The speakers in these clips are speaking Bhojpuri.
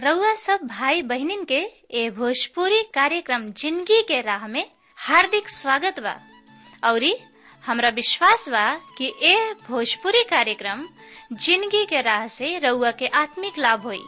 रउआ सब भाई बहिनीन के ए भोजपुरी कार्यक्रम जिंदगी के राह में हार्दिक स्वागत बा औरी हमरा विश्वास बा कि ए भोजपुरी कार्यक्रम जिंदगी के राह से रउआ के आत्मिक लाभ होई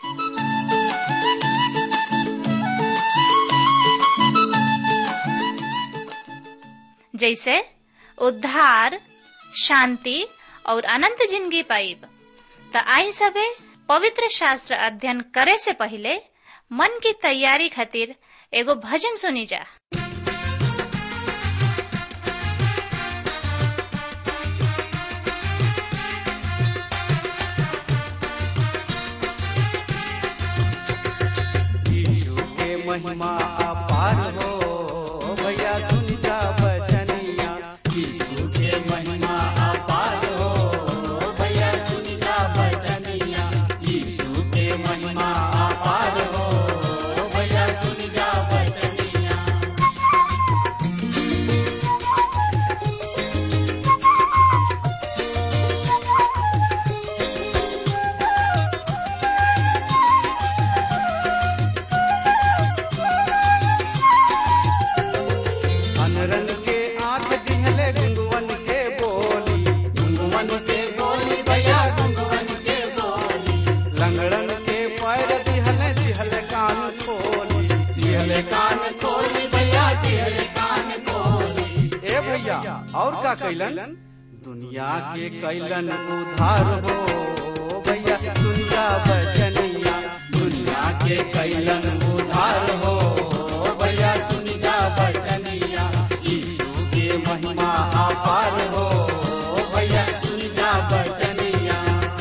जैसे उद्धार शांति और अनंत जिंदगी पाइब त आई सबे पवित्र शास्त्र अध्ययन करे से पहले मन की तैयारी खातिर एगो भजन सुनी जा यीशु के महिमा अपार हो भैया सुन जा बचनिया यीशु के महिमा अपार हो भैया सुन जा बचनिया यीशु के महिमा अपार हो भैया सुन जा बचनिया अनरन के आंख दिहले गुंगवन के बोली गुंगवन के बोली भैया गुंगवन के बोली लंगड़न के पैर दिहले दिहले कान खोली दिहले कान खोली भैया दिहले कान खोली ए भैया और का कैलन दुनिया के कैलन उधार हो भैया दुनिया बचनिया दुनिया के कैलन उधार हो भैया सुन जा बचनिया यीशु के महिमा अपार हो भैया सुन जा बचनिया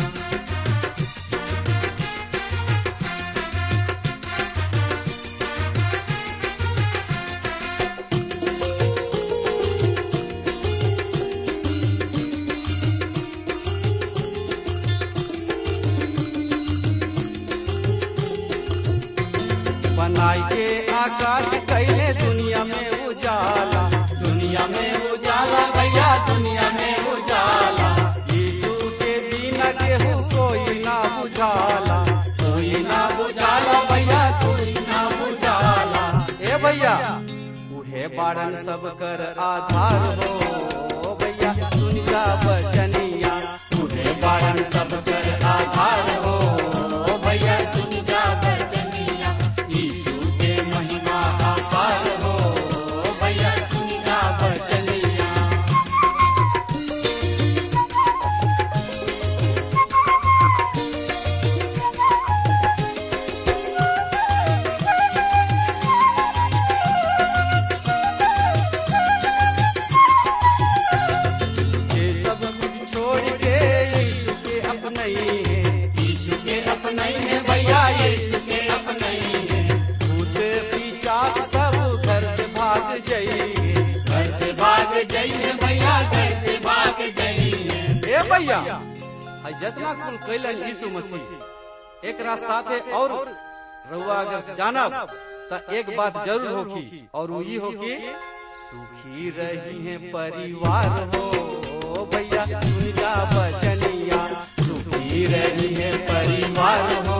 बनाई के आकाश कैले दुनिया में उजाला दुनिया में उजाला भैया दुनिया में उजाला यीशु के बिना केहू कोई ना बुझाला कोई ना बुझाला भैया कोई ना बुझाला ए भैया उहे बारन सब कर आधार हो भैया सुन जा बचनिया उहे बारन सब कर आधार हो भैया सुन जा बचनिया यीशु के महिमा अपार हो भैया सुन जा बचनिया ये सब कुछ छोड़ के यीशु के अपने है यीशु के अपने है भैया यीशु के अपने है भूत पिचास सब घर से भाग जाइए घर से भाग जाइए भैया घर से भाग जाइए ए भैया आई जितना कुल कैलन यीशु मसीह एक साथे और रउआ अगर जानब त एक बात जरूर होखी और वो ई होखी सुखी रही है परिवार हो भैया सुन जा बचनिया सुखी रही है परिवार हो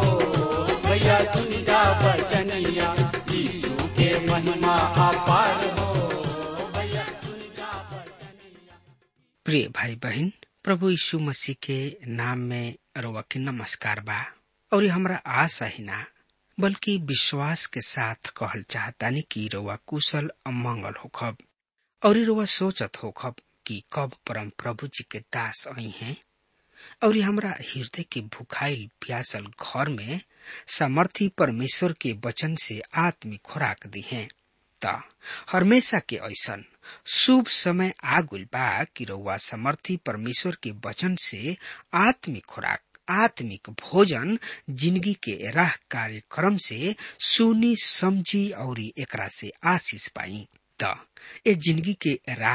भैया सुन जा बचनिया यीशु के महिमा अपार हो भैया सुन जा बचनिया प्रिय भाई बहन प्रभु यीशु मसीह के नाम में रउआ के नमस्कार बा और ये हमरा आशा ही ना बल्कि विश्वास के साथ कहल चाहतानी कि रउआ कुशल अमंगल होखब और ये रउआ सोचत होखब कि कब परम प्रभु जी के दास आई हैं और ये हमरा हृदय के भुखाइल प्यासल घर में सामर्थी परमेश्वर के वचन से आत्मिक खुराक दी हैं त हमेशा के ऐसन शुभ समय आगुल बा कि रउआ समर्थी परमेश्वर के वचन से आत्मिक खुराक आत्मिक भोजन जिंदगी के राह कार्यक्रम से सुनी समझी और एकरा से आशीष पाई त ए जिंदगी के राह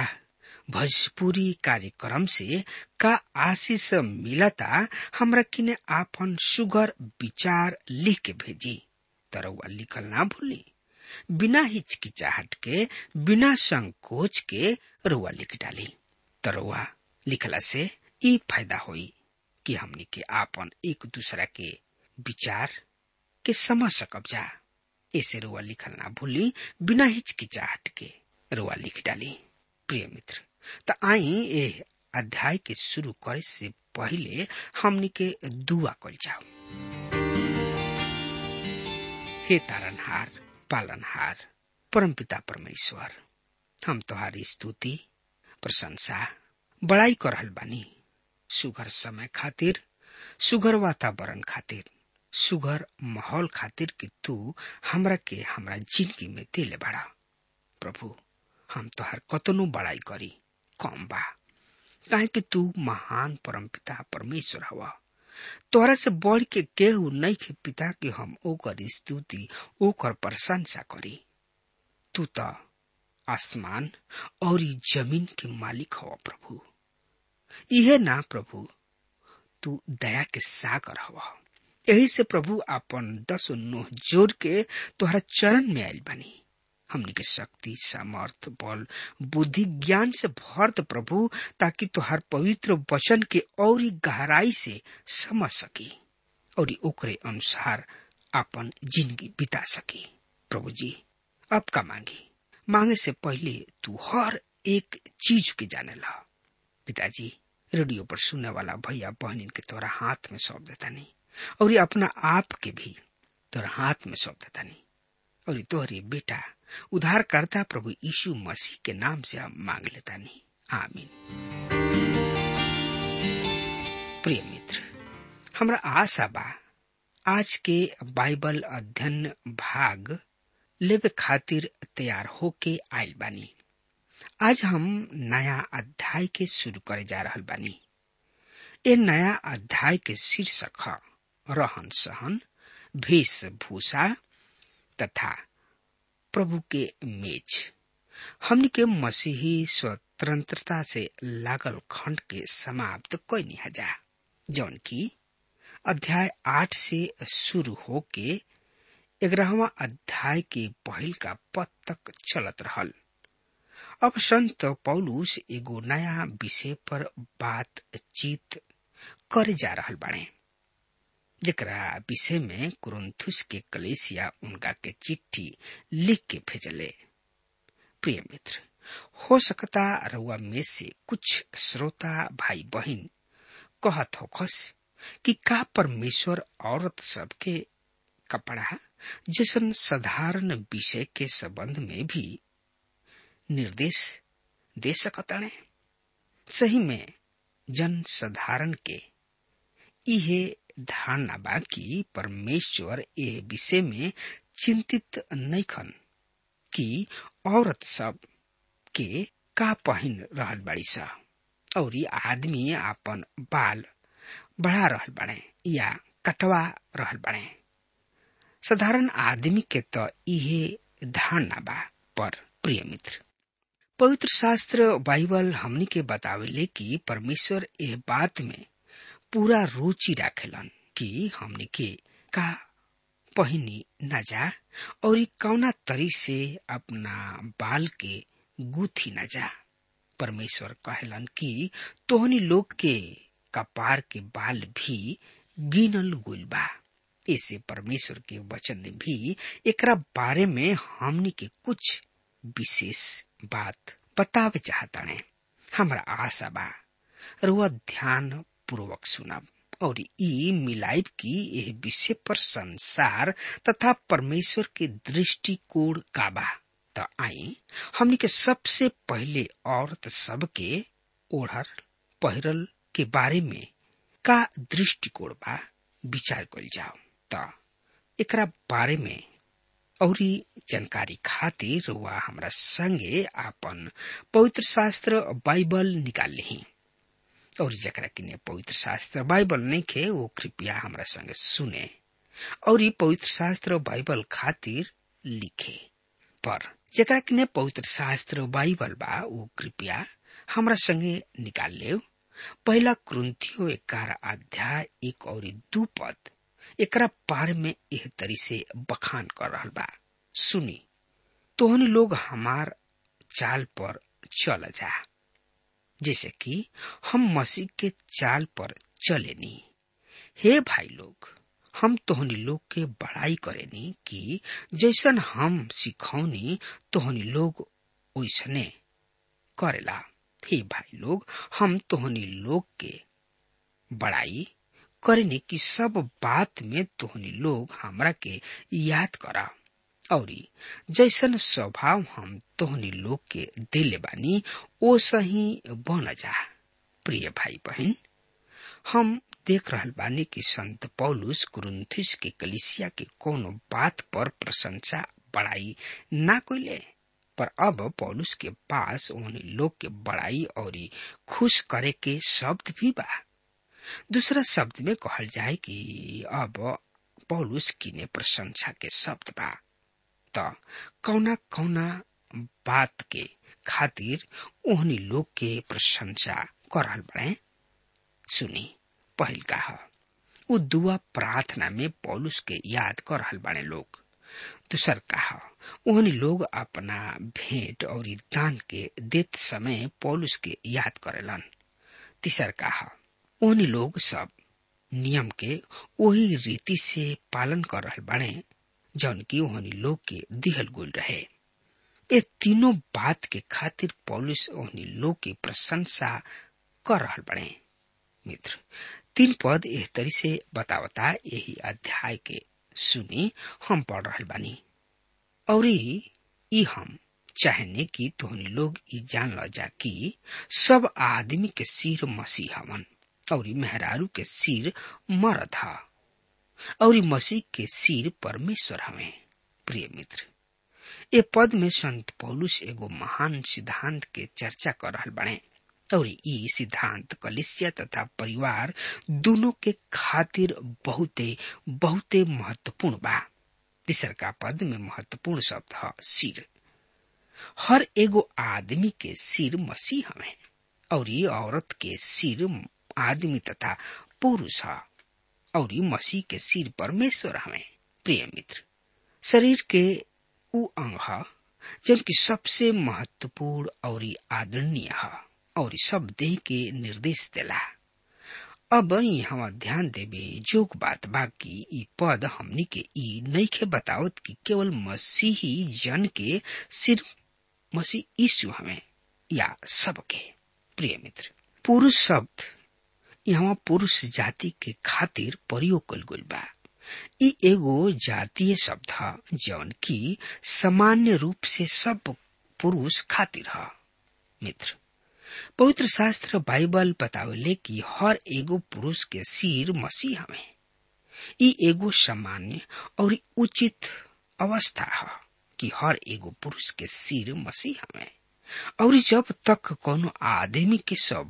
भोजपुरी कार्यक्रम से का आशीष मिलता हमरा किने आपन सुगर विचार लिख के भेजी तरवा लिखल ना भूली बिना हिचकिचाहट के बिना संकोच के रुआ लिख डाली तरुआ लिखला से ई फायदा होई कि हमनी के आपन एक दूसरा के विचार के समझ सकब जा ऐसे रुआ लिखल ना भूली बिना हिचकिचाहट के रुआ लिख डाली प्रिय मित्र त आई ए अध्याय के शुरू करे से पहले हमनी के दुआ कल जाओ हे तारनहार पालनहार परमपिता परमेश्वर हम तुम्हारी स्तुति प्रशंसा बड़ाई कर रहल बानी सुघर समय खातिर सुघर वातावरण खातिर सुघर माहौल खातिर कि तू हमरा के हमरा जिंदगी में दिले बड़ा प्रभु हम तोहर कतनो बड़ाई करी कम बा काहे कि तू महान परमपिता परमेश्वर हवा तोहरा से बढ़ के केहू नहीं के पिता कि हम ओकर स्तुति ओकर प्रशंसा करी तू तो आसमान और ई जमीन के मालिक हवा प्रभु इहे ना प्रभु तू दया के सागर हवा यही से प्रभु अपन दस नोह जोड़ के तोहरा चरण में आयल बनी हमनी के शक्ति सामर्थ बल बुद्धि ज्ञान से भर दे प्रभु ताकि तोहर पवित्र वचन के और गहराई से समझ सकी और ओकरे अनुसार अपन जिंदगी बिता सकी प्रभु जी अब का मांगी मांगे से पहले तू हर एक चीज के जाने ला पिताजी रेडियो पर सुनने वाला भैया बहनिन के तोरा हाथ में सौंप देता नहीं और ये अपना आप के भी तोरा हाथ में सौंप देता नहीं और तोहरे बेटा उधार करता प्रभु यीशु मसीह के नाम से हम मांग लेता नहीं आमीन प्रिय मित्र हमरा आशा बा आज के बाइबल अध्ययन भाग लेवे खातिर तैयार होके आयल बानी आज हम नया अध्याय के शुरू करे जा रहल बानी ए नया अध्याय के शीर्षक है रहन सहन वेशभूषा तथा प्रभु के मेज हमनी के मसीही स्वतंत्रता से लागल खंड के समाप्त कैनी हजा जौन की अध्याय आठ से शुरू होके ग्यारहवा अध्याय के पहल का पद तक चलत रहल अब संत पौलुस एगो नया विषय पर बातचीत करे जा रहल बाड़े जरा विषय में कुरुंथुस के कलेसिया उनका के चिट्ठी लिख के भेजले प्रिय मित्र हो सकता रउआ में से कुछ श्रोता भाई बहन कहत होखस कि का परमेश्वर औरत सबके कपड़ा जैसन साधारण विषय के संबंध में भी निर्देश दे सकताने सही में जन साधारण के इहे धारणा बा कि परमेश्वर ए विषय में चिंतित नहीं खन कि औरत सब के का पहन रहल बाड़ी सा और आदमी आपन बाल बढ़ा रहल बाड़े या कटवा रहल बाड़े साधारण आदमी के तो इहे धारणा बा पर प्रिय मित्र पवित्र शास्त्र बाइबल हमनी के बतावेले कि परमेश्वर एह बात में पूरा रुचि राखेलन कि हमनी के का पहिनी न जा और कौना तरी से अपना बाल के गुथी न जा परमेश्वर कहलन कि तोहनी लोग के कपार के बाल भी गिनल गुल बा ऐसे परमेश्वर के वचन ने भी एकरा बारे में हमनी के कुछ विशेष बात बतावे चाहता ने हमरा आशा बा रुआ ध्यान पूर्वक सुनब और ई मिलाइब की यह विषय पर संसार तथा परमेश्वर के दृष्टिकोण का बा तो आई हमनी के सबसे पहले औरत सब के ओढ़ल पहिरल के बारे में का दृष्टिकोण बा विचार कल जाओ तो एकरा बारे में और जानकारी खातिर वह हमरा संगे आपन पवित्र शास्त्र बाइबल निकाल ली और जरा किने पवित्र शास्त्र बाइबल नहीं खे वो कृपया हमरा संगे सुने और ये पवित्र शास्त्र बाइबल खातिर लिखे पर जरा किने पवित्र शास्त्र बाइबल बा वो कृपया हमरा संगे निकाल ले पहला क्रंथियो ग्यारह अध्याय एक और दू पद एकरा बारे में एह तरी से बखान कर रहल बा सुनी तोहन लोग हमार चाल पर चल जा जैसे कि हम मसीह के चाल पर चले नी हे भाई लोग हम तोहनी लोग के बड़ाई करेनी कि जैसन हम सिखौनी तोहनी लोग ओइसने करेला हे भाई लोग हम तोहनी लोग के बड़ाई करेनी कि सब बात में तोहनी लोग हमरा के याद करा और जैसन स्वभाव हम तोहनी लोग के दिले बानी ओ सही बन जा प्रिय भाई बहन हम देख रहल बानी कि संत पौलुस कुरुंथिस के कलिसिया के कोनो बात पर प्रशंसा बड़ाई ना कोइले पर अब पौलुस के पास उन लोग के बड़ाई और खुश करे के शब्द भी बा दूसरा शब्द में कहल जाए कि अब पौलुस किने प्रशंसा के शब्द बा त कौना कौना बात के खातिर ओहनी लोग के प्रशंसा कर रहल बड़े सुनी पहिल का ह उ दुआ प्रार्थना में पौलुस के याद कर रहल बाड़े लोग दूसर का ह ओहनी लोग अपना भेंट और दान के देत समय पौलुस के याद करेलन तीसर का ह ओहनी लोग सब नियम के वही रीति से पालन कर रहल बाड़े जौन की ओहनी लोग के दिहल गुल रहे ये तीनों बात के खातिर पौलुस ओहनी लोग की प्रशंसा कर रहल बड़े मित्र तीन पद एह तरी से बतावता यही अध्याय के सुनी हम पढ़ रहल बानी और ई हम चाहने कि तोहनी लोग ई जान ल जा कि सब आदमी के सिर मसीह हवन और मेहरारू के सिर मरद ह और मसीह के सिर परमेश्वर हवे प्रिय मित्र ए पद में संत पौलुस एगो महान सिद्धांत के चर्चा कर रहल बने और ई सिद्धांत कलिसिया तथा परिवार दोनों के खातिर बहुते बहुते महत्वपूर्ण बा तीसर का पद में महत्वपूर्ण शब्द है सिर हर एगो आदमी के सिर मसीह हमें और ये औरत के सिर आदमी तथा पुरुष है और ये मसीह के सिर परमेश्वर हमें प्रिय मित्र शरीर के उ अंग है जबकि सबसे महत्वपूर्ण और आदरणीय है और सब देह के निर्देश देला अब यहाँ ध्यान देवे जोग बात बा की ई पद हमनी के ई नईखे बतावत कि केवल मसीही जन के सिर्फ मसीह यीशु हमें या सबके प्रिय मित्र पुरुष शब्द यहाँ पुरुष जाति के खातिर प्रयोग कल गई बा ई एगो जातीय शब्द है जौन की सामान्य रूप से सब पुरुष खातिर है मित्र पवित्र शास्त्र बाइबल बतावेले कि हर एगो पुरुष के सिर मसीह हमें ई एगो सामान्य और उचित अवस्था है कि हर एगो पुरुष के सिर मसीह हमें और जब तक कोनो आदमी के सब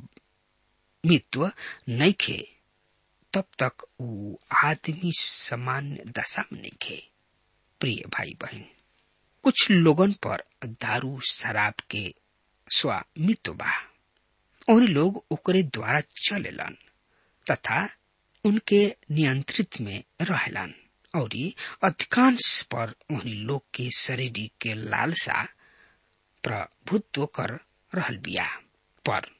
मित्व नइखे तब तक ऊ आदमी सामान्य दशा में नइखे प्रिय भाई बहन कुछ लोगन पर दारू शराब के स्वामित्व बा उन लोग ओकरे द्वारा चलेलन तथा उनके नियंत्रित में रहेलन और अधिकांश पर उन लोग के शरीर के लालसा प्रभुत्व कर रहल बिया पर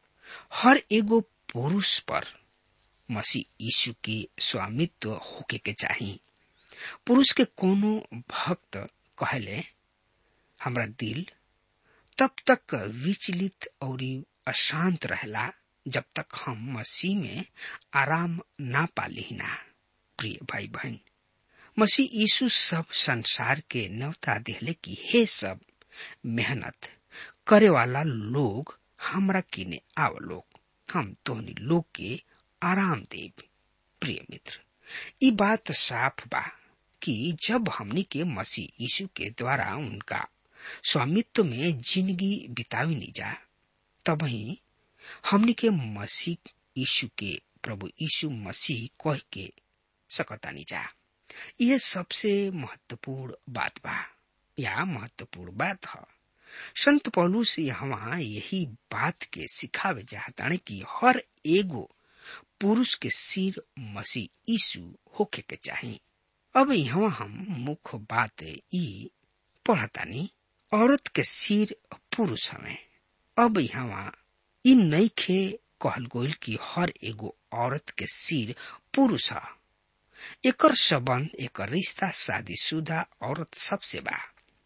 हर एगो पुरुष पर मसीह यीशु के स्वामित्व होके के चाही पुरुष के कोनो भक्त कहले हमरा दिल तब तक विचलित और अशांत रहला जब तक हम मसीह में आराम ना पाली ना प्रिय भाई बहन मसीह यीशु सब संसार के नवता दिहले की हे सब मेहनत करे वाला लोग हमरा किने आव लोग हम तोहनी लोग के आराम देव प्रिय मित्र ई बात साफ बा कि जब हमनी के मसीह यीशु के द्वारा उनका स्वामित्व में जिंदगी बितावी नहीं जा तब ही हमनी के मसीह यीशु के प्रभु यीशु मसीह कह के सकता नहीं जा यह सबसे महत्वपूर्ण बात बा या महत्वपूर्ण बात है संत पौलुस यहाँ यही बात के सिखावे चाहताने कि हर एगो पुरुष के सिर मसीह यीशु होके के चाहिए अब यहाँ हम मुख्य बात ई पढ़तानी औरत के सिर पुरुष हमें अब यहाँ इ नईखे कहल गोल कि हर एगो औरत के सिर पुरुष है एकर संबंध एकर रिश्ता शादीशुदा औरत सबसे बा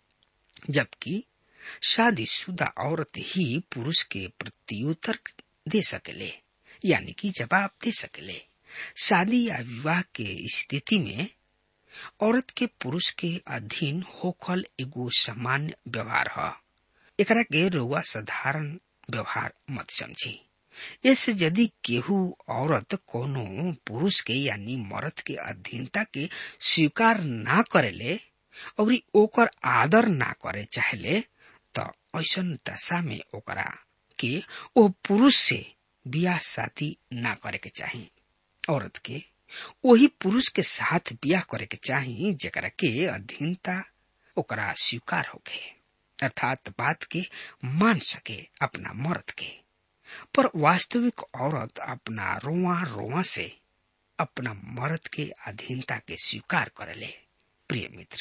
जबकि शादीशुदा औरत ही पुरुष के प्रत्युत्तर दे सकेले यानी कि जवाब दे सकेले शादी या विवाह के स्थिति में औरत के पुरुष के अधीन होखल एगो सामान्य व्यवहार ह एकरा के रउआ साधारण व्यवहार मत समझी इससे यदि केहू औरत कोनो पुरुष के यानी मर्द के अधीनता के स्वीकार ना करेले और ओकर आदर ना करे चाहेले त ऐसन दशा में ओकरा के ओ पुरुष से बियाह शादी ना करे के चाही औरत के वही पुरुष के साथ बियाह करे के चाही जकरा के अधीनता ओकरा स्वीकार होके अर्थात बात के मान सके अपना मर्द के पर वास्तविक औरत अपना रोआ रोआ से अपना मर्द के अधीनता के स्वीकार करेले प्रिय मित्र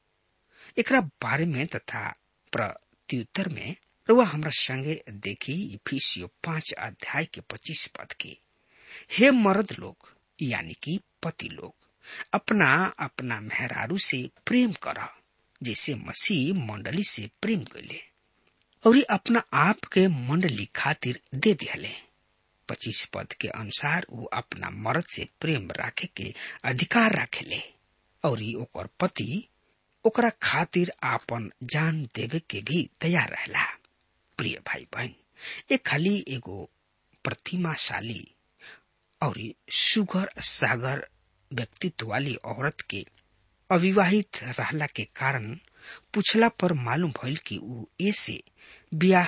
एकरा बारे में तथा प्रत्युत्तर में रुआ हमरा संगे देखी इफिसियो पांच अध्याय के पच्चीस पद के हे मर्द लोग यानी कि पति लोग अपना अपना मेहरारू से प्रेम कर जैसे मसीह मंडली से प्रेम कैले और अपना आप के मंडली खातिर दे दिहले पच्चीस पद के अनुसार वो अपना मर्द से प्रेम राखे के अधिकार राखेले और ओकर पति ओकरा खातिर आपन जान देवे के भी तैयार रहला प्रिय भाई बहन ये खाली एगो प्रतिमाशाली और सुगर सागर व्यक्तित्व वाली औरत के अविवाहित रहला के कारण पूछला पर मालूम भइल कि ऊ ऐसे ब्याह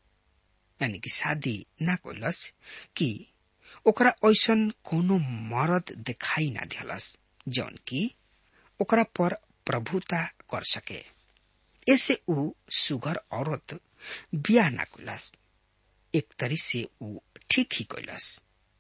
यानी कि शादी ना कैलस कि ओकरा ऐसन कोनो मर्द दिखाई ना दिलस जौन की ओकरा पर प्रभुता कर सके ऐसे ऊ सुगर औरत बियाह ना कैलस एक तरी से ऊ ठीक ही कैलस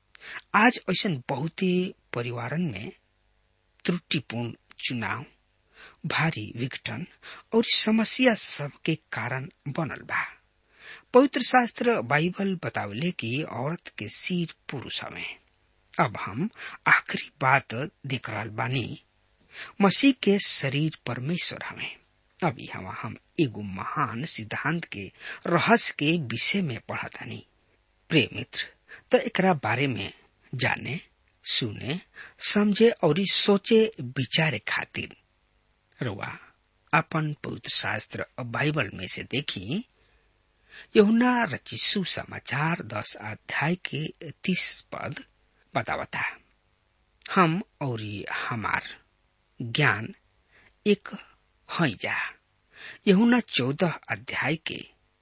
आज ऐसा बहुते परिवारन में त्रुटिपूर्ण चुनाव भारी विघटन और समस्या सब के कारण बनल बा पवित्र शास्त्र बाइबल बतावले कि औरत के सिर पुरुष हवे अब हम आखिरी बात देख रहा बानी मसीह के शरीर परमेश्वर हवे अभी हम हम एगो महान सिद्धांत के रहस्य के विषय में पढ़तानी प्रिय मित्र तो एकरा बारे में जाने सुने समझे और सोचे विचारे खातिर रुआ अपन पवित्र शास्त्र बाइबल में से देखी यहुना रचिसु समाचार दस अध्याय के तीस पद बतावता हम और हमार ज्ञान एक हई जा यहुना चौदह अध्याय के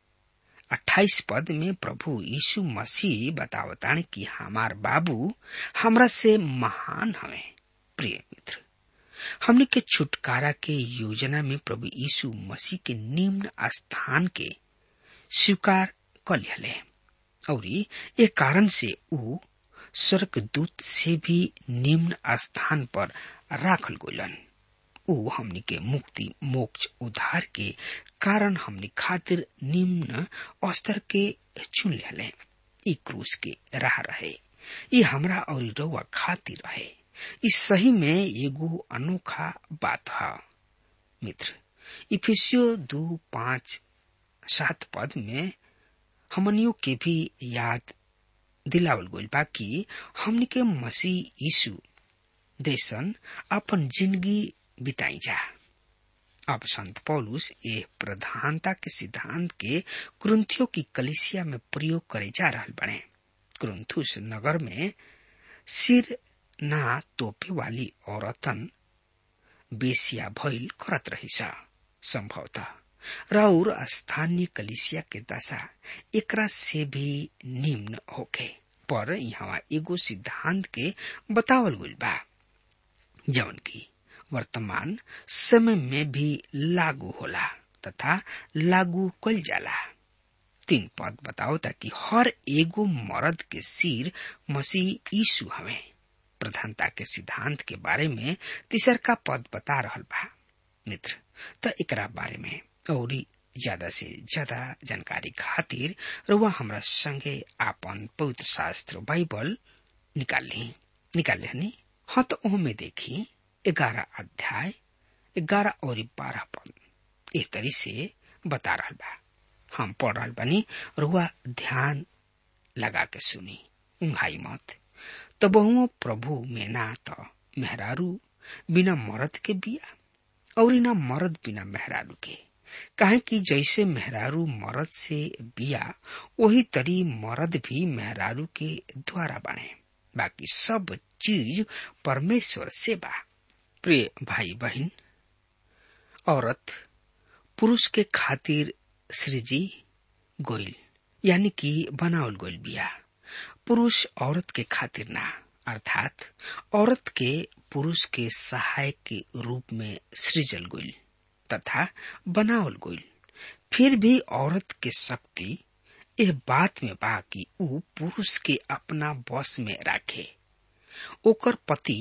अट्ठाईस पद में प्रभु यीशु मसीह बतावतान कि हमार बाबू हमरा से महान हवे प्रिय मित्र हमने के छुटकारा के योजना में प्रभु यीशु मसीह के निम्न स्थान के स्वीकार कर लिहले और ये कारण से ऊ स्वर्गदूत से भी निम्न स्थान पर राखल गोलन ऊ हमनी के मुक्ति मोक्ष उद्धार के कारण हमनी खातिर निम्न स्तर के चुन लेले ई क्रूस के राह रहे ई हमरा और रउआ खातिर रहे ई सही में एगो अनोखा बात है मित्र इफिसियो दो पांच सात पद में हमनियों के भी याद दिलावल गइल बा कि हमनी के मसीह यीशु देशन अपन जिंदगी बिताई जा अब संत पौलुस ये प्रधानता के सिद्धांत के क्रंथियों की कलिसिया में प्रयोग करे जा रहा बने क्रंथुस नगर में सिर ना तोपे वाली औरतन बेसिया भइल करत रही संभवतः राउर स्थानीय कलिसिया के दशा एकरा से भी निम्न होके पर यहाँ एगो सिद्धांत के बतावल गइल बा जवन की वर्तमान समय में भी लागू होला तथा लागू कल जाला तीन पद बताओ ताकि हर एगो मर्द के सिर मसीह यीशु हवे प्रधानता के सिद्धांत के बारे में तीसर का पद बता रहल बा मित्र त एकरा बारे में और ज्यादा से ज्यादा जानकारी खातिर रुआ हमरा संगे आपन पवित्र शास्त्र बाइबल निकाल ली निकाल लेनी हाँ तो ओमे देखी ग्यारह अध्याय ग्यारह और बारह पद एक तरी से बता रहा बा हम पढ़ रहा बनी रुआ ध्यान लगा के सुनी उंघाई मत तो बहुओं प्रभु में ना तो मेहरारू बिना मरद के बिया और ना मरद बिना मेहरारू के काहे कि जैसे मेहरारू मरद से बिया वही तरी मरद भी मेहरारू के द्वारा बने बाकी सब चीज परमेश्वर से बा प्रिय भाई बहन औरत पुरुष के खातिर सृजी गोइल यानी कि बनावल गोइल बिया पुरुष औरत के खातिर ना अर्थात औरत के पुरुष के सहायक के रूप में सृजल गोइल तथा बनावल गोइल फिर भी औरत के शक्ति यह बात में बा कि ऊ पुरुष के अपना बस में राखे ओकर पति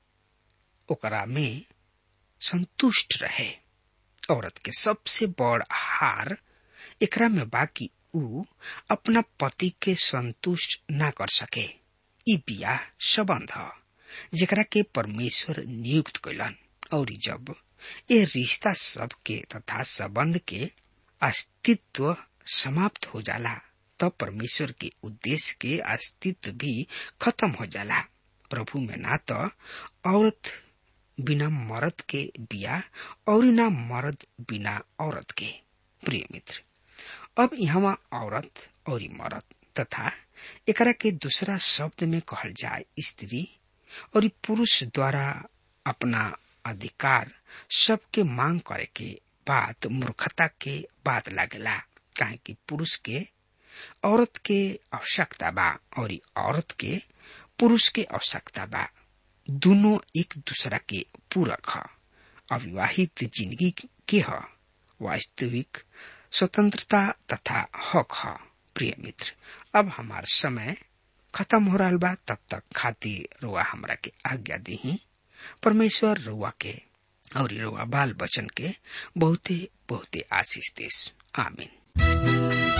ओकरा में संतुष्ट रहे औरत के सबसे बड़ हार एकरा में बाकी ऊ अपना पति के संतुष्ट ना कर सके ई बिया संबंध जेकरा के परमेश्वर नियुक्त कैलन और जब ये रिश्ता सब के तथा संबंध के अस्तित्व समाप्त हो जाला तब परमेश्वर के उद्देश्य के अस्तित्व भी खत्म हो जाला प्रभु में ना तो औरत बिना मर्द के बिया और ना मर्द बिना औरत के प्रिय मित्र अब यहाँ औरत और मर्द तथा एकरा के दूसरा शब्द में कहल जाए स्त्री और पुरुष द्वारा अपना अधिकार सबके मांग करे के बात मूर्खता के बात लागेला काहे कि पुरुष के औरत के आवश्यकता बा और औरत के पुरुष के आवश्यकता बा दोनों एक दूसरा के पूरक ह अविवाहित जिंदगी के ह वास्तविक स्वतंत्रता तथा हक ह प्रिय मित्र अब हमार समय खत्म हो रहा बा तब तक खातिर रुआ हमरा के आज्ञा दी परमेश्वर रुआ के और रुआ बाल बचन के बहुते बहुते आशीष देश आमीन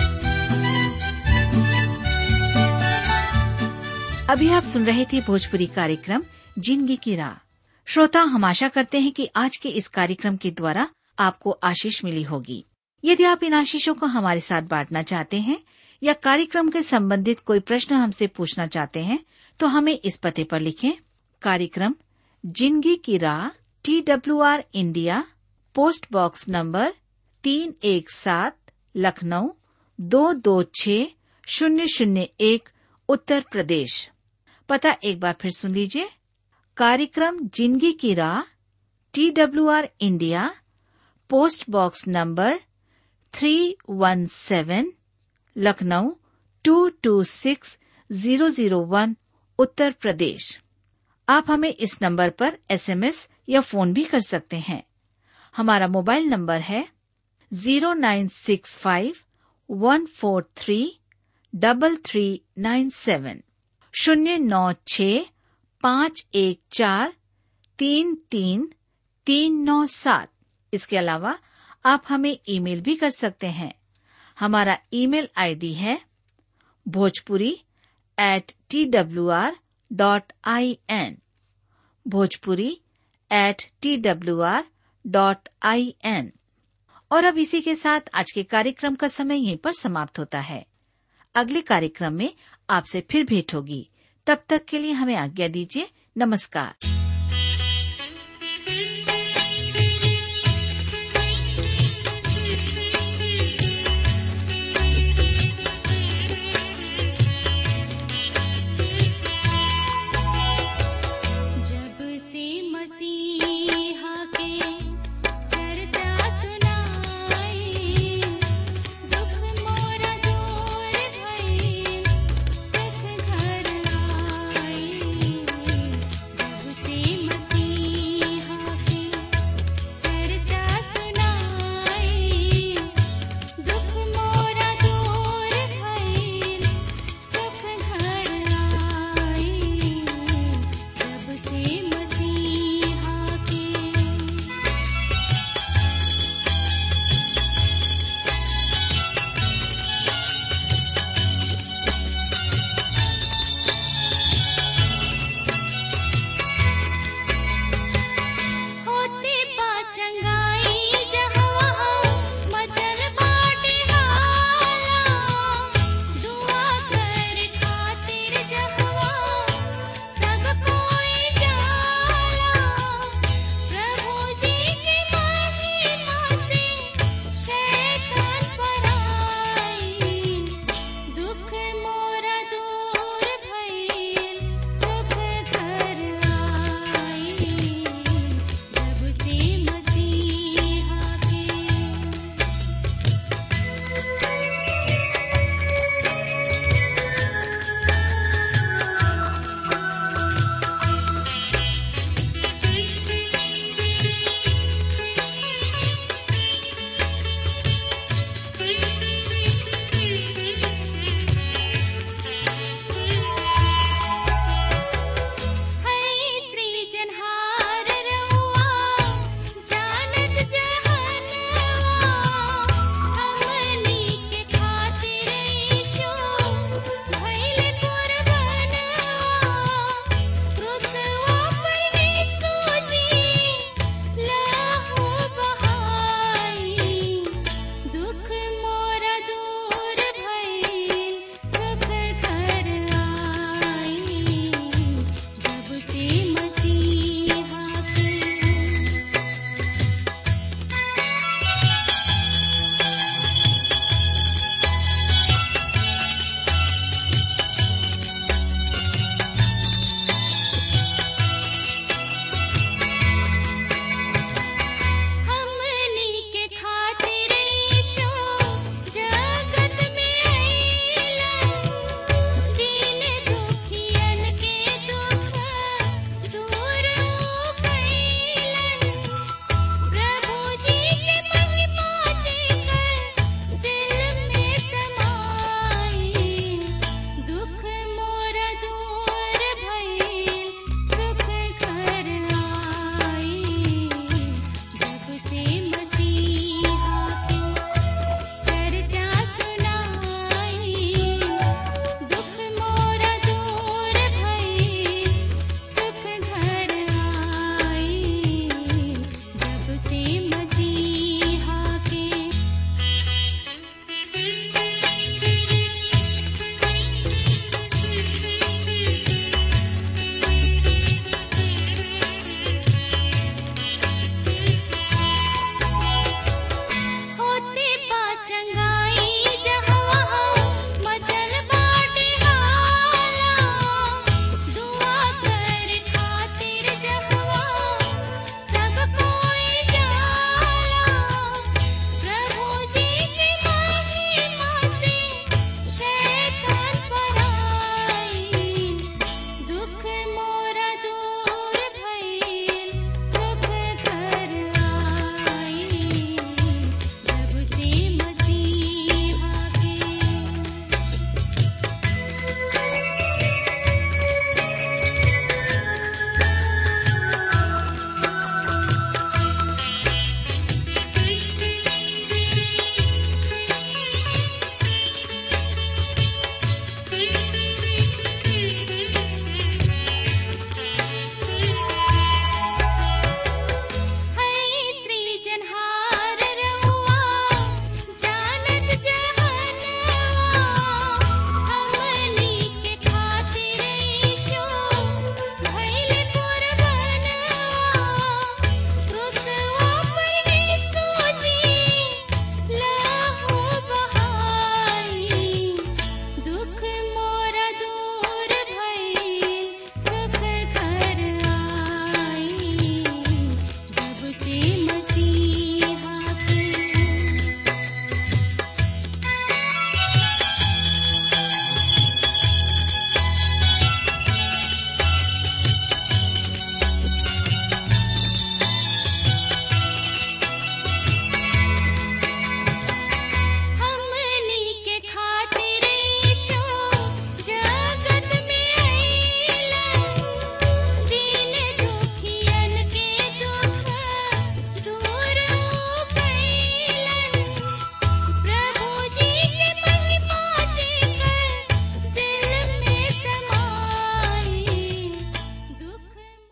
अभी आप सुन रहे थे भोजपुरी कार्यक्रम जिंदगी की राह श्रोता हम आशा करते हैं कि आज के इस कार्यक्रम के द्वारा आपको आशीष मिली होगी यदि आप इन आशीषों को हमारे साथ बांटना चाहते हैं या कार्यक्रम के संबंधित कोई प्रश्न हमसे पूछना चाहते हैं तो हमें इस पते पर लिखें कार्यक्रम जिंदगी की राह T W R India post box number तीन एक सात लखनऊ दो दो छ शून्य शून्य एक उत्तर प्रदेश पता एक बार फिर सुन लीजिए कार्यक्रम जिंदगी की राह T W R India post box number three one seven Lucknow two two six zero zero one Uttar Pradesh आप हमें इस नंबर पर एसएमएस या फोन भी कर सकते हैं हमारा मोबाइल नंबर है zero nine six five one four three double three nine seven शून्य नौ छ पाँच एक चार तीन तीन तीन नौ सात इसके अलावा आप हमें ईमेल भी कर सकते हैं हमारा ईमेल आईडी है Bhojpuri at T W R dot I N Bhojpuri at T W R dot I N और अब इसी के साथ आज के कार्यक्रम का समय यहीं पर समाप्त होता है अगले कार्यक्रम में आपसे फिर भेंट होगी तब तक के लिए हमें आज्ञा दीजिए नमस्कार